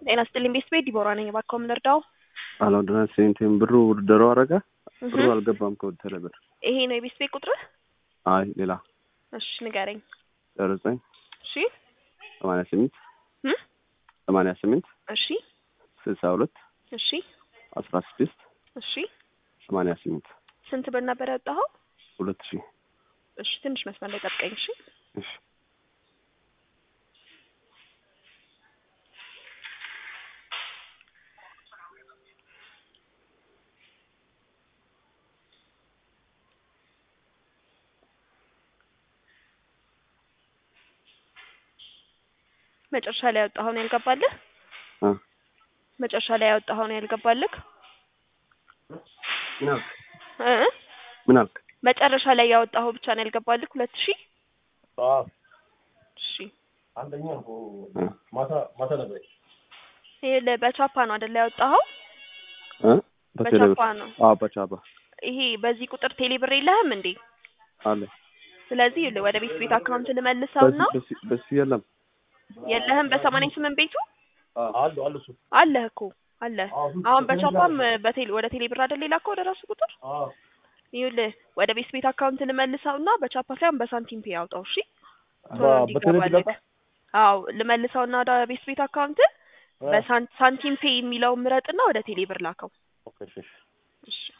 ጤና ይስጥልኝ ቤት ቤት ዲቦራ ነኝ። እባክዎ ምን ልርዳው? አላውድና ሴንቲም ብሩ ውድድሮ አረገ ብሩ አልገባም ከወደረ ብር ይሄ ነው የቤት ቤት ቁጥርህ? አይ ሌላ እሺ ንገረኝ። ዜሮ ዘጠኝ እሺ ሰማንያ ስምንት እ ሰማንያ ስምንት እሺ ስልሳ ሁለት እሺ አስራ ስድስት እሺ ሰማንያ ስምንት ስንት ብር ነበር ያወጣኸው? ሁለት ሺህ እሺ ትንሽ መስመር ላይ ጠብቀኝ። እሺ እሺ መጨረሻ ላይ ያወጣኸው ነው ያልገባልህ? እ መጨረሻ ላይ ያወጣኸው ነው ያልገባልህ? ምን አልክ? እ ምን አልክ? መጨረሻ ላይ ያወጣኸው ብቻ ነው ያልገባልህ? ሁለት ሺህ እሺ አንደኛው እ ማታ ማታ ነበር። ይሄ ለ- በቻፓ ነው አይደለ ያወጣኸው? እ በቴሌብር በቻፓ ነው። አዎ በቻባ ይሄ በዚህ ቁጥር ቴሌ ብር የለህም እንዴ? አለ ስለዚህ ይኸውልህ ወደ ቤት ቤት አካውንት ልመልሰውና በሱ በሱ በሱ የለም የለህም በሰማንያ ስምንት ቤቱ አሉ አሉ እሱ አለህ እኮ አለህ። አዎ፣ እሱ አሁን እሱ በቻፓም ጋር በቴሌ ወደ ቴሌ ብር አይደል የላከው ወደ ራሱ ቁጥር አዎ ይኸውልህ ወደ ቤት ቤት አካውንት ልመልሰውና በቻፓ ሳይሆን በሳንቲም ፔ ያውጣው። እሺ ቶሎ በ- በቴሌ እንዲገባልህ። ብር አዎ ልመልሰውና ወደ ቤት ቤት አካውንት በሳንቲም ፔ የሚለውን ምረጥና ወደ ቴሌ ብር ላከው። ኦኬ እሺ እሺ እሺ